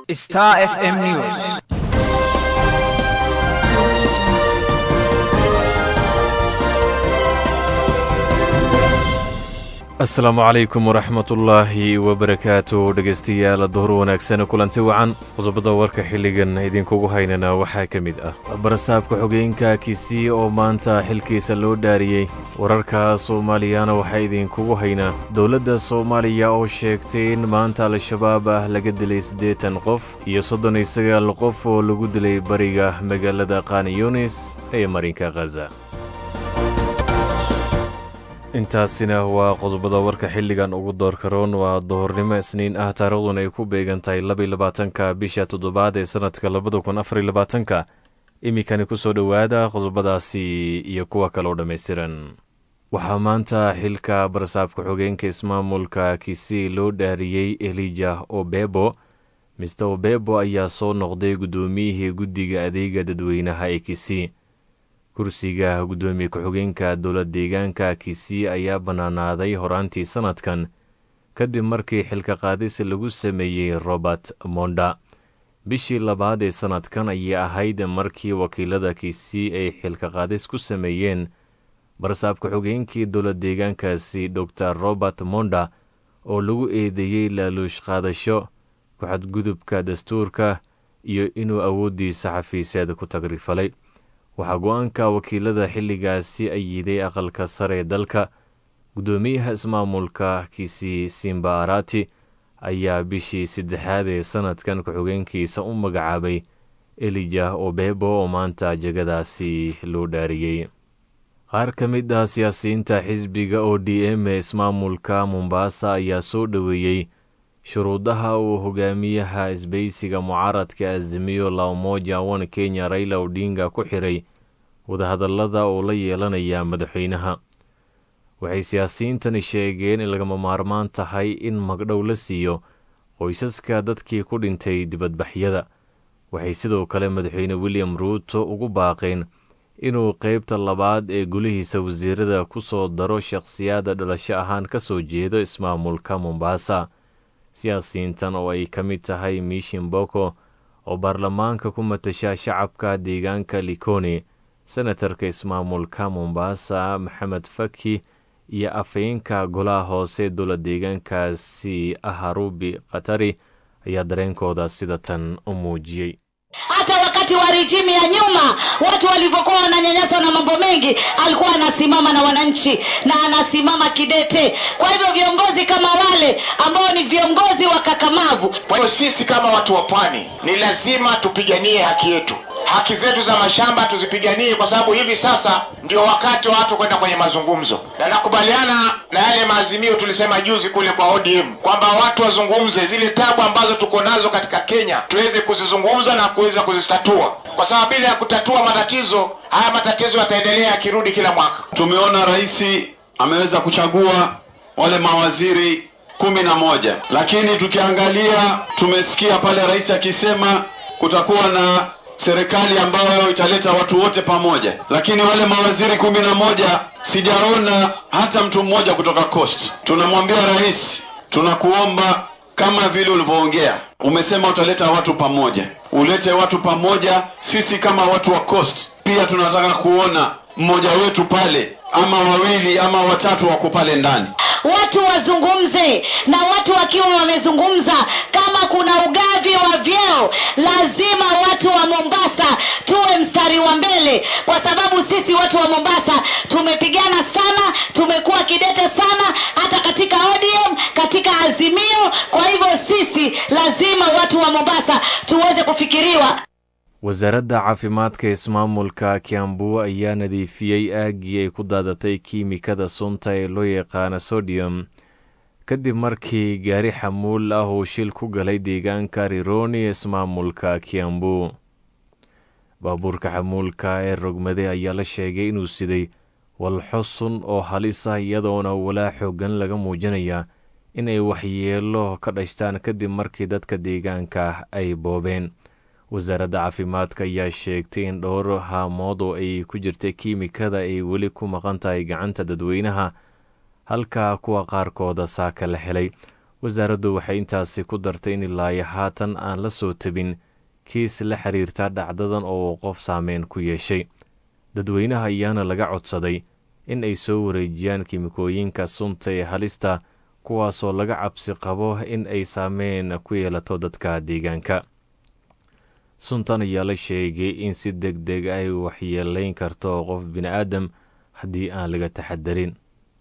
Star FM News. asalaamu calaykum waraxmatullaahi wabarakaatu dhegaystayaal duhur wanaagsan kulanti wacan qodobada warka xilligan idinkugu haynana waxaa ka mid ah barasaabka xogeenka kisii oo maanta xilkiisa loo dhaariyey wararka soomaaliyana waxaa idinkugu haynaa dowladda soomaaliya oo sheegtay in maanta al-shabaab ah laga dilay siddeetan qof iyo soddon iyo sagaal qof oo lagu dilay bariga magaalada kaniyunis ee marinka khaza intaasina waa qodobada warka xilligan ugu doorkaroon waa duhurnimo isniin ah taariikhduna ay ku beegan tahay labaiy labaatanka bisha toddobaad ee sannadka labada kun afariy labaatanka iminkani kusoo dhowaada qodobadaasi iyo kuwa kaloo dhammaystiran waxaa maanta xilka barasaabka xogeenka ismaamulka kisii loo dhaariyey elija obebo mister obebo ayaa soo noqday guddoomiyihii guddiga adeega dadweynaha ee kisii kursiga guddoomiye ku-xigeenka dowlad deegaanka kisii ayaa bannaanaaday horaantii sannadkan kadib markii xilka qaadis lagu sameeyey robert monda bishii labaad ee sannadkan ayay ahayd markii wakiilada kisii ay xilka qaadis ku sameeyeen barasaab ku-xigeenkii dowlad deegaankaasi dor robert monda oo lagu eedeeyey laaluush qaadasho ku-xadgudubka dastuurka iyo inuu awooddiisa xafiiseed ku tagrifalay waxaa go-aanka wakiilada xilligaasi ayiday aqalka sare ee dalka guddoomiyaha ismaamulka kisii simba arati ayaa bishii saddexaad ee sannadkan ku-xigeenkiisa u magacaabay elija obebo oo maanta jegadaasi loo dhaariyey qaar ka mid ah siyaasiyiinta xisbiga o d m ee ismaamulka mombasa ayaa soo dhoweeyey shuruudaha uu hogaamiyaha isbaysiga mucaaradka azimiyo laomoja one kenya raila odinga ku xiray wadahadallada oo la yeelanaya madaxweynaha waxay siyaasiyiintani sheegeen in lagama maarmaan tahay in magdhow la siiyo qoysaska dadkii ku dhintay dibadbaxyada waxay sidoo kale madaxweyne william ruuto ugu baaqeen inuu qeybta labaad ee gulihiisa wasiirada ku soo daro shakhsiyaadda dhalasho ahaan ka soo jeedo ismaamulka mombasa siyaasiyiintan oo ay ka mid tahay mishin boko oo baarlamaanka ku matasha shacabka deegaanka likoni senatarka ismaamulka mombasa maxamed faki iyo afhayeenka golaha hoose dowla deegaankaasi aharubi khatari ayaa dareenkooda sida tan u muujiyey hata wakati wa rijimu ya nyuma watu walivyokuwa wananyanyaswa na mambo mengi alikuwa anasimama na wananchi na anasimama kidete kwa hivyo viongozi kama wale ambao ni viongozi wakakamavu kwa hiyo sisi kama watu wa pwani ni lazima tupiganie haki yetu haki zetu za mashamba tuzipiganie kwa sababu hivi sasa ndio wakati wa watu kwenda kwenye mazungumzo na nakubaliana na yale maazimio tulisema juzi kule kwa odm kwamba watu wazungumze zile tabu ambazo tuko nazo katika kenya tuweze kuzizungumza na kuweza kuzitatua kwa sababu bila ya kutatua matatizo haya matatizo yataendelea yakirudi kila mwaka tumeona rais ameweza kuchagua wale mawaziri kumi na moja lakini tukiangalia tumesikia pale rais akisema kutakuwa na serikali ambayo italeta watu wote pamoja lakini wale mawaziri kumi na moja sijaona hata mtu mmoja kutoka coast tunamwambia rais tunakuomba kama vile ulivyoongea umesema utaleta watu pamoja ulete watu pamoja sisi kama watu wa coast pia tunataka kuona mmoja wetu pale ama wawili ama watatu wako pale ndani watu wazungumze na watu wakiwa wamezungumza kama kuna ugavi wa vyeo lazima watu wa mombasa tuwe mstari wa mbele kwa sababu sisi watu wa mombasa tumepigana sana tumekuwa kidete sana hata katika odm katika azimio kwa hivyo sisi lazima watu wa mombasa tuweze kufikiriwa wasaaradda caafimaadka ismaamulka kiambu ayaa nadiifiyey aaggii ay ku daadatay kiimikada sunta ee loo yaqaana sodium kadib markii gaari xamuul ah uu shil ku galay deegaanka rironi ee ismaamulka kiambu baabuurka xamuulka ee rogmade ayaa la sheegay inuu siday walxo sun oo halis ah iyadoona walaa xoogan laga muujinaya in ay waxyeelo ka dhashtaan kadib markii dadka deegaanka ay boobeen wasaaradda caafimaadka ayaa sheegtay in dhowr haamood oo ay ku jirtay kiimikada ay weli ku maqan tahay gacanta dadweynaha halka kuwa qaarkooda saaka la helay wasaaraddu waxay intaasi ku dartay in ilaayo haatan aan la soo tabin kiis la xiriirta dhacdadan oo qof saameyn ku yeeshay dadweynaha ayaana laga codsaday in ay soo wareejiyaan kimikooyinka sunta ee halista kuwaasoo laga cabsi qabo in ay saameyn ku yeelato dadka deegaanka suntan ayaa la sheegay in si deg deg ay waxyeelayn karto qof bini-aadam haddii aan laga taxadarin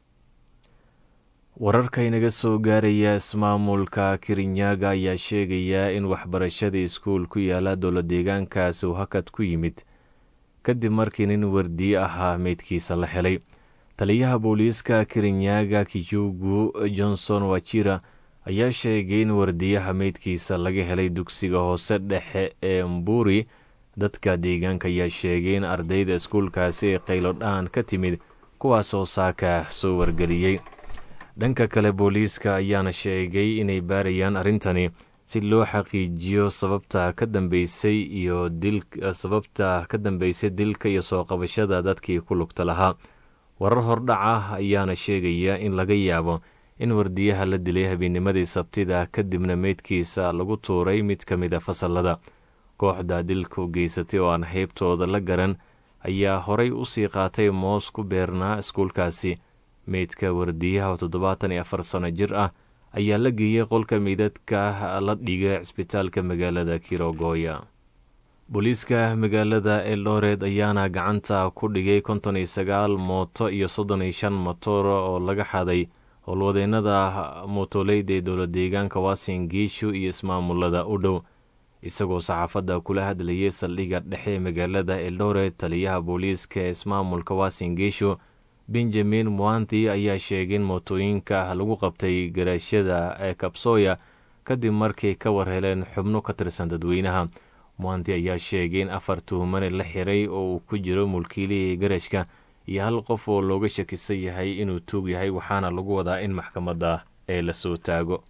wararka inaga soo gaaraya ismaamulka kirinyaga ayaa sheegaya in waxbarashada iskuul ku yaala dowla deegaankaasi uu hakad ku yimid kadib markii nin wardiye ahaa meydkiisa la helay taliyaha booliiska kirinyaga kijugu johnson wajira ayaa sheegay in wardiyaha meydkiisa laga helay dugsiga hoose dhexe ee mburi dadka deegaanka ayaa sheegay in ardayda iskuulkaasi ee qaylodhaan ka timid kuwaasoo saaka soo wargeliyey dhanka kale booliiska ayaana sheegay inay baarayaan arrintani si loo xaqiijiyo sababta ka dambeysay iyo dil sababta ka dambeysay dilka iyo soo qabashada dadkii ku lugta lahaa warar hordhac ah ayaana sheegaya in laga yaabo in wardiyaha la dilay habeennimadii sabtida kadibna meydkiisa lagu tuuray mid ka mid a fasalada kooxda dilku geysatay oo aan heybtooda la garan ayaa horay usii qaatay moos ku beernaa iskuulkaasi meydka wardiyaha oo toddobaatan iyo afar sano jir ah ayaa la geeyey qolka meydadka la dhigay cisbitaalka magaalada kirogoya booliiska magaalada eldored ayaana gacanta ku dhigay konton iyo sagaal mooto iyo soddon iyo shan motor oo laga xaday howlwadeenada mootoleyda ee dowla deegaanka wasin giishu iyo ismaamulada u dhow isagoo saxaafadda kula hadlayay saldhigga dhexe ee magaalada eldored taliyaha booliiska ee ismaamulka wasin giishu benjamin mwanthi ayaa sheegay in mootooyinka lagu qabtay garaashyada ee kabsooya kadib markay ka war heleen xubno ka tirsan dadweynaha mwanthi ayaa sheegay in afar tuhumane la xiray oo uu ku jiro mulkiilihii garashka iyo hal qof oo looga shakisan yahay inuu tuug yahay waxaana lagu wadaa in maxkamadda ee lasoo taago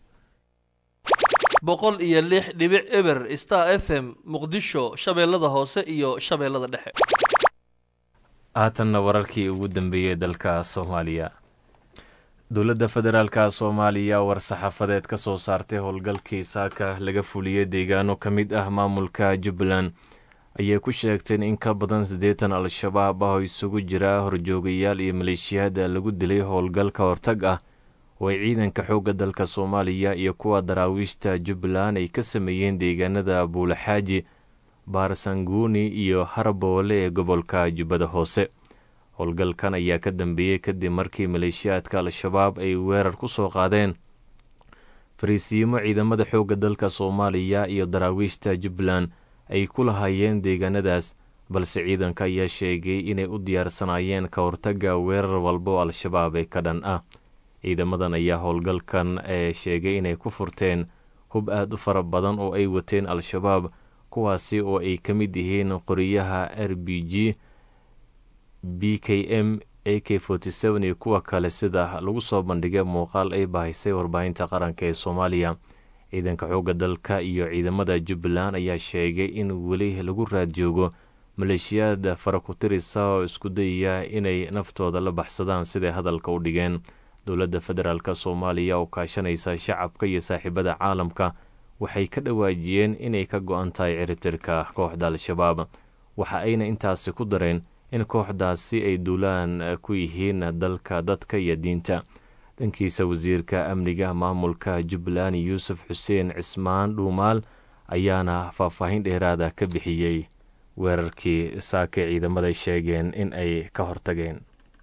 boqol iyo lix dhibic eber star f m muqdisho shabeellada hoose iyo shabeellada dhexe haatanna wararkii ugu dambeeyey dalka soomaaliya dowladda federaalka soomaaliya war-saxaafadeed ka soo saartay howlgalkii saaka laga fuliyey deegaano ka mid ah maamulka jubbaland ayay ku sheegteen in ka badan siddeetan al-shabaab ah oo isugu jira horjoogayaal iyo maleeshiyaada lagu dilay howlgalka hortag ah oo ay ciidanka xoogga dalka soomaaliya iyo kuwa daraawiishta jubbaland ay ka sameeyeen deegaanada buulaxaaji baarsanguuni iyo harboole ee gobolka jubbada hoose howlgalkan ayaa ka dambeeyey kadib markii maleeshiyaadka al-shabaab ay weerar ku soo qaadeen fariisiimo ciidamada xoogga dalka soomaaliya iyo daraawiishta jubbaland ay ku lahaayeen deegaanadaas balse ciidanka ayaa sheegay inay u diyaarsanaayeen ka hortagga weerar walba oo al-shabaab ee ka dhan ah ciidamadan ayaa howlgalkan ee sheegay inay ku furteen hub aad u fara badan oo ay wateen al-shabaab kuwaasi oo ay ka mid yihiin qoriyaha r b g b k m a k iyo kuwa kale sida lagu soo bandhigay muuqaal ay bahisay warbaahinta qaranka ee soomaaliya ciidanka xoogga dalka iyo ciidamada jubbaland ayaa sheegay in weli lagu raad joogo maleeshiyaad fara ku tirisa oo isku dayaya inay naftooda la baxsadaan siday hadalka u dhigeen dowladda federaalk soomaaliya oo kaashanaysa shacabka iyo saaxiibada caalamka waxay ka dhawaajiyeen inay ka go-an tahay ciribtirka kooxda al-shabaab waxa ayna intaasi ku dareen in kooxdaasi ay duulaan ku yihiin dalka dadka iyo diinta dhankiisa wasiirka amniga maamulka jubbaland yuusuf xuseen cismaan dhuumaal ayaana faahfaahin dheeraada ka bixiyey weerarkii saakay ciidamaday sheegeen in ay ka hortageen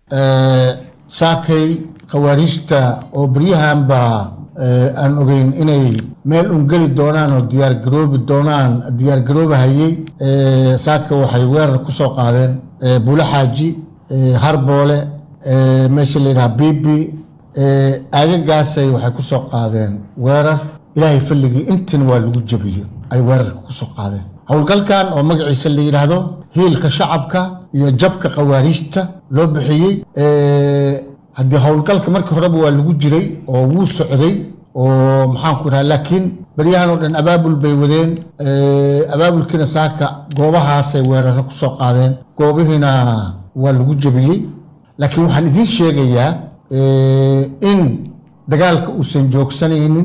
saakay khawaariijta oo beryahanba aan ogeyn inay meel un geli doonaan oo diyaargaroobi doonaan diyaargaroobahayey saaka waxay weerar ku soo qaadeen bulo xaaji harboole meesha la yidhaha bibi aagagaasay waxay ku soo qaadeen weerar ilaahay falligii intin waa lagu jabiyey ay weerarka ku soo qaadeen howlgalkan oo magaciisa la yidhaahdo hiilka shacabka iyo jabka khawaariijta loo bixiyey haddii howlgalka markii horeba waa lagu jiray oo wuu socday oo maxaanku idhaha laakiin beryahan oo dhan abaabul bay wadeen abaabulkiina saaka goobahaasay weeraro ku soo qaadeen goobihiina waa lagu jebiyey laakiin waxaan idiin sheegayaa in dagaalka uusan joogsanaynin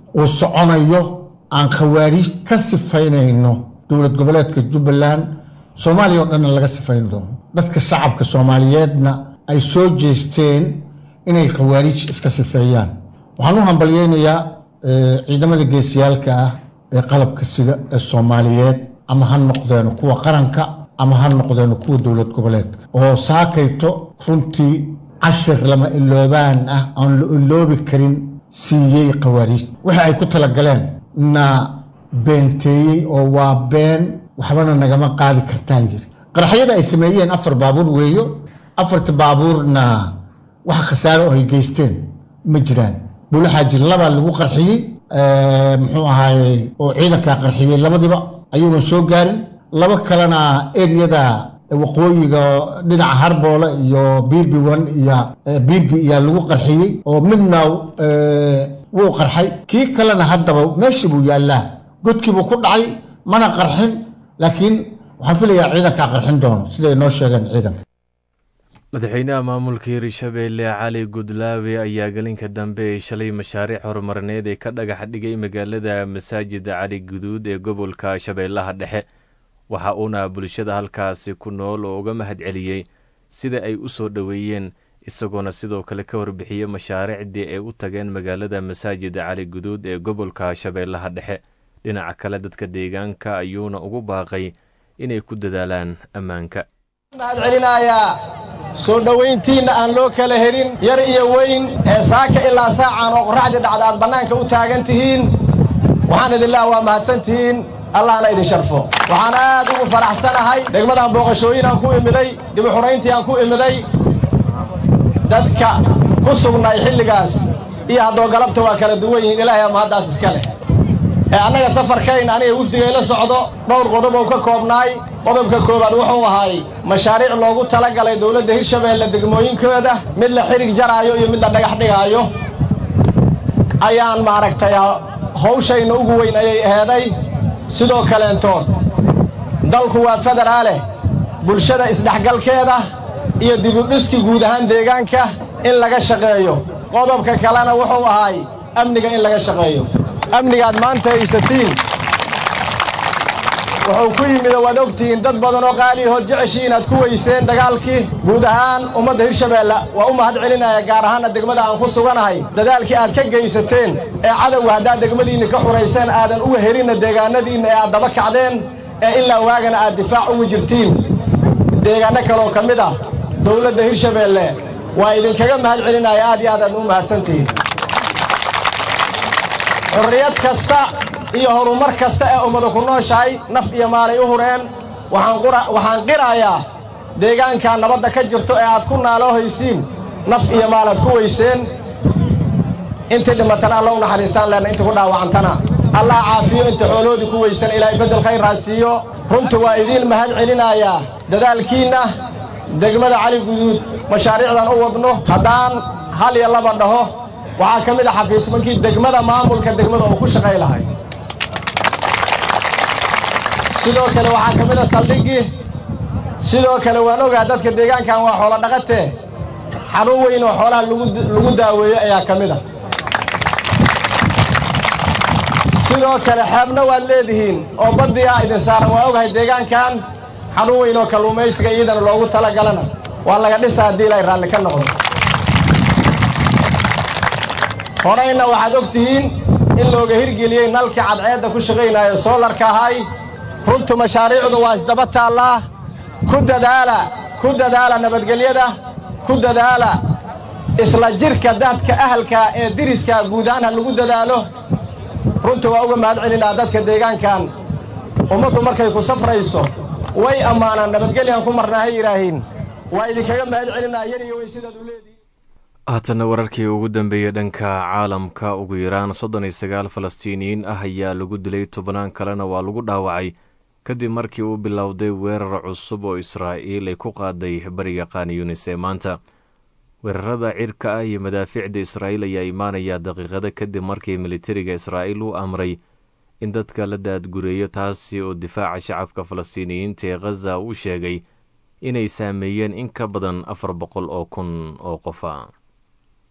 uu soconayo aan khawaariij ka sifaynayno dowlad goboleedka jubbaland soomaaliya oo dhanna laga sifayn doono dadka shacabka soomaaliyeedna ay soo jeesteen inay khawaariij iska sifeeyaan waxaan u hambalyeynayaa ciidamada geesiyaalka ah ee qalabka sida ee soomaaliyeed ama ha noqdeeno kuwa qaranka ama ha noqdeeno kuwa dowlad goboleedka oo saakayto runtii cashir lama iloobaan ah aan la iloobi karin siiyey khawaariij waxa ay ku talagaleen na beenteeyey oo waa been waxbana nagama qaadi kartaan yiri qaraxyada ay sameeyeen afar baabuur weeyo afarta baabuurna waxa khasaare oo ay geysteen ma jiraan buulaxaaji labaa lagu qarxiyey muxuu ahaaye oo ciidankaa qarxiyey labadiba ayagoon soo gaarin laba kalena eriyada waqooyiga dhinaca harboole iyo bibi one iyo bibi iyaa lagu qarxiyey oo midna wuu qarxay kii kalena haddaba meeshii buu yaallaa godkiibuu ku dhacay mana qarxin laakiin waxaan filayaa ciidankaa qarxin doono siday noo sheegeen ciidanka madaxweynaha maamulka hirshabeelle cali gudlaawe ayaa gelinka dambe ee shalay mashaariic horumarineed ee ka dhagax dhigay magaalada masaajida cali guduud ee gobolka shabeellaha dhexe waxa uuna bulshada halkaasi ku nool oo uga mahad celiyey sida ay u soo dhoweeyeen isagoona sidoo kale ka warbixiyey mashaariicdii ay u tageen magaalada masaajida cali guduud ee gobolka shabeellaha dhexe dhinaca kale dadka deegaanka ayuuna ugu baaqay inay ku dadaalaan ammaanka mahad celinayaa soo dhowayntiinna aan loo kala helin yar iyo weyn ee saaka ilaa saacaan oo qorraxdii dhacda aad bannaanka u taagan tihiin waxaan idinlaha waa mahadsan tihiin allahna idin sharfo waxaan aad ugu faraxsanahay degmadaan booqashooyin aan ku imiday dibu xurayntii aan ku imiday dadka ku sugnay xilligaas iyo haddoo galabta waa kala duwan yihiin ilaahay ama haddaas iska leh ee annaga safarkayn aniga wifdigay la socdo dhowr qodob oo ka koobnaay qodobka koowaad wuxuu ahaay mashaariic loogu tala galay dowladda hirshabeelle degmooyinkooda mid la xidhig jaraayo iyo mid la dhagax dhigaayo ayaan maaragtay hawshayna ugu weyn ayay aheeday sidoo kaleentood dalku waa federaaleh bulshada isdhexgalkeeda iyo dibudhiski guud ahaan deegaanka in laga shaqeeyo qodobka kalena wuxuu ahaay amniga in laga shaqeeyo amnigaad maanta haysatiin wuxuu ku yimida waad ogtihiin dad badan oo qaaliyahood jeceshii inaad ku weyseen dagaalkii guud ahaan ummadda hirshabeelle waa u mahad celinaya gaar ahaanna degmada aan ku suganahay dadaalkii aad ka geysateen ee cadowga haddaad degmadiinna ka xurayseen aadan uga helinna deegaanadiinna ee aad daba kacdeen ee ilaa waagana aad difaac ugu jirtiin deegaanno kaleoo ka mid ah dowladda hirshabeelle waa idinkaga mahad celinaya aad iyo aad aad u mahadsantihiin xurriyad kasta iyo horumar kasta ee ummadu ku nooshahay naf iyo maalay u hureen waxaan qirayaa deegaankaa nabadda ka jirto ee aad ku naaloo haysiin naf iyo maalaad ku weyseen intii dhimatana alla u naxariistaan leenna intii ku dhaawacantana allah caafiyo inta xooloodii ku weysan ilaahay beddel khayr raasiiyo runtu waa idiin mahad celinayaa dadaalkiinna degmada cali guduud mashaariicdan u wadno haddaan hal iyo laba dhaho waxaa ka mid a xafiismankii degmada maamulka degmada uu ku shaqay lahay sidoo kale waxaa ka mid a saldhiggii sidoo kale waan ogaa dadka deegaankan waa xoolo dhaqatee xanuun weyn oo xoolaha lagu daaweeyo ayaa ka mid a sidoo kale xeebna waad leedihiin oo baddiyaa idin saaran waa ogahay deegaankan xanuun weyn oo kalluumaysiga iyadana loogu tala galana waa laga dhisa haddii ilay raalli ka noqdo horayna waxaad og tihiin in looga hirgeliyey nalkii cadceedda ku shaqaynaayo soolarka ahay runtu mashaariicdu waa isdaba taallaa ku dadaala ku dadaala nabadgelyada ku dadaala isla jirka dadka ahalka ee diriska guud ahaan ha lagu dadaalo runtu waa uga mahad celinaa dadka deegaankan ummaddu markay ku safrayso way ammaanaan nabadgelyan ku marnaa ha yidhaahiin waa idinkaga mahad celinaa yar iyo weyn sidaad u leedihin haatanna wararkii ugu dambeeyey dhanka caalamka ugu yaraan soddon iyo sagaal falastiiniyiin ah ayaa lagu dilay tobnaan kalena waa lagu dhaawacay kadib markii uu bilowday weerar cusub oo israa'iil ay ku qaaday bariga qaaniyunis ee maanta weerarada cirka ah iyo madaafiicda israa'iil ayaa imaanaya daqiiqado kadib markii militariga israa'iil uu amray in dadka la daadgureeyo taasi oo difaaca shacabka falastiiniyiinta ee khaza uu sheegay inay saameeyeen in ka badan afar boqol oo kun oo qofa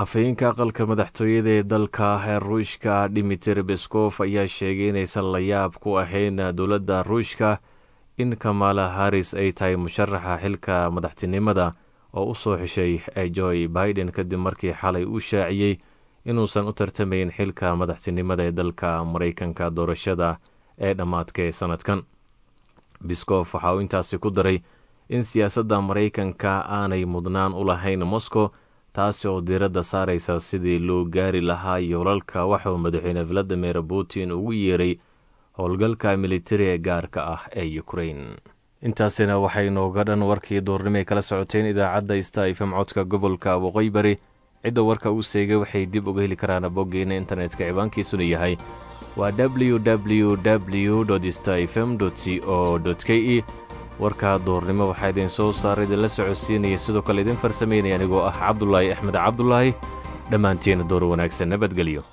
afhayeenka aqalka madaxtooyada ee dalka ee ruushka dimitir beskof ayaa sheegay inaysan la yaab ku ahayn dowladda ruushka in kamala haris ay tahay musharaxa xilka madaxtinimada oo u soo xeshay joy biden kadib markii xalay uu shaaciyey inuusan u tartamayn xilka madaxtinimada ee dalka maraykanka doorashada ee dhammaadka ee sanadkan biskof waxa uu intaasi ku daray in siyaasadda maraykanka aanay mudnaan u lahayn moscow taasi oo diiradda saaraysa sidii loo gaari lahaa yoolalka waxauu madaxweyne valadimir putin ugu yeeray howlgalka militari ee gaarka ah ee ukrain intaasina waxay nooga dhan warkii duurnimay kala socoteen idaacadda sta ifm codka gobolka waqooyi bari cidda warka uu seegay waxay dib uga heli karaan boggeena internetka ciwaankiisuna yahay waa w w w sta fm c o k e warka duurnimo waxaa idin soo saaray idinla socodsiinaya sidoo kale idin farsameynaya anigoo ah cabdulaahi axmed cabdulaahi dhammaantiina door wanaagsan nabadgelyo